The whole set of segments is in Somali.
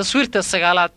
taswiirta sagaalaad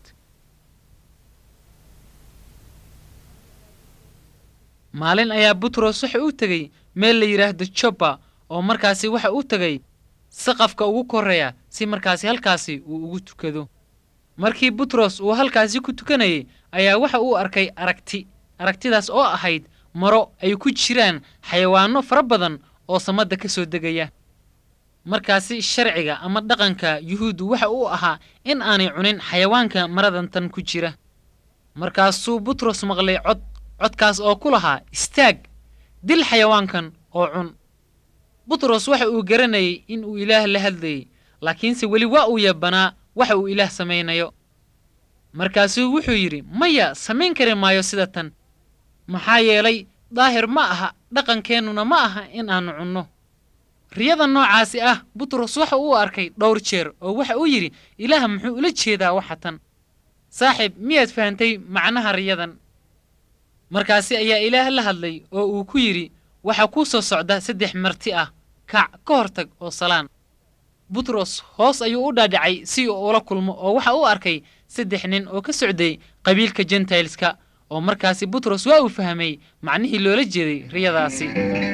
maalin ayaa butros waxa uu tegey meel la yidhaahdo joppa oo markaasi waxa uu tegey saqafka ugu korreeya si markaasi halkaasi uu ugu tukado markii butros uu halkaasi ku tukanayay ayaa waxa uu arkay aragti aragtidaas oo ahayd maro ay ku jiraan xayawaanno fara badan oo samadda ka soo degaya markaasi sharciga ama dhaqanka yuhuuddu waxa uu ahaa in aanay cunin xayawaanka maradantan ku jira markaasuu butros maqlay cod codkaas oo ku lahaa istaag dil xayawaankan oo cun butros waxa uu garanayay in uu ilaah la hadlayay laakiinse weli waa uu yabanaa waxa uu ilaah samaynayo markaasuu wuxuu yidhi maya samayn kari maayo sida tan maxaa yeelay daahir ma aha dhaqankeennuna ma aha in aannu cunno riyada noocaasi ah butros waxa uu arkay dhowr jeer oo waxa uu yidhi ilaah muxuu ula jeedaa waxa tan saaxiib miyaad fahantay macnaha riyadan markaasi ayaa ilaah la hadlay oo uu ku yidhi waxaa kuu soo socda saddex marti ah kac ka hortag oo salaan butros hoos ayuu u dhaadhacay si uu ula kulmo oo waxa uu arkay saddex nin oo ka socday qabiilka jentailska oo markaasi butros waa uu fahmay macnihii loola jeeday riyadaasi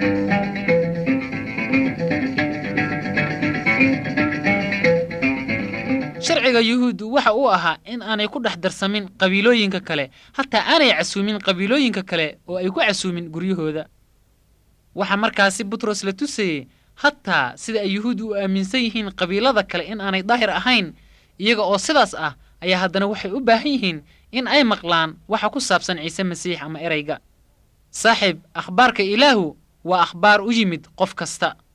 sharciga yuhuuddu waxa uu ahaa in aanay ku dhex darsamin qabiilooyinka kale hataa aanay casuumin qabiilooyinka kale oo ay ku casuumin guryahooda waxaa markaasi butros la tusayey hataa sida ay yuhuuddu u aaminsan yihiin qabiilada kale in aanay daahir ahayn iyaga oo sidaas ah ayaa haddana waxay u baahan yihiin in ay maqlaan waxa ku saabsan ciise masiix ama erayga saaxiib akhbaarka ilaahu waa akhbaar u yimid qof kasta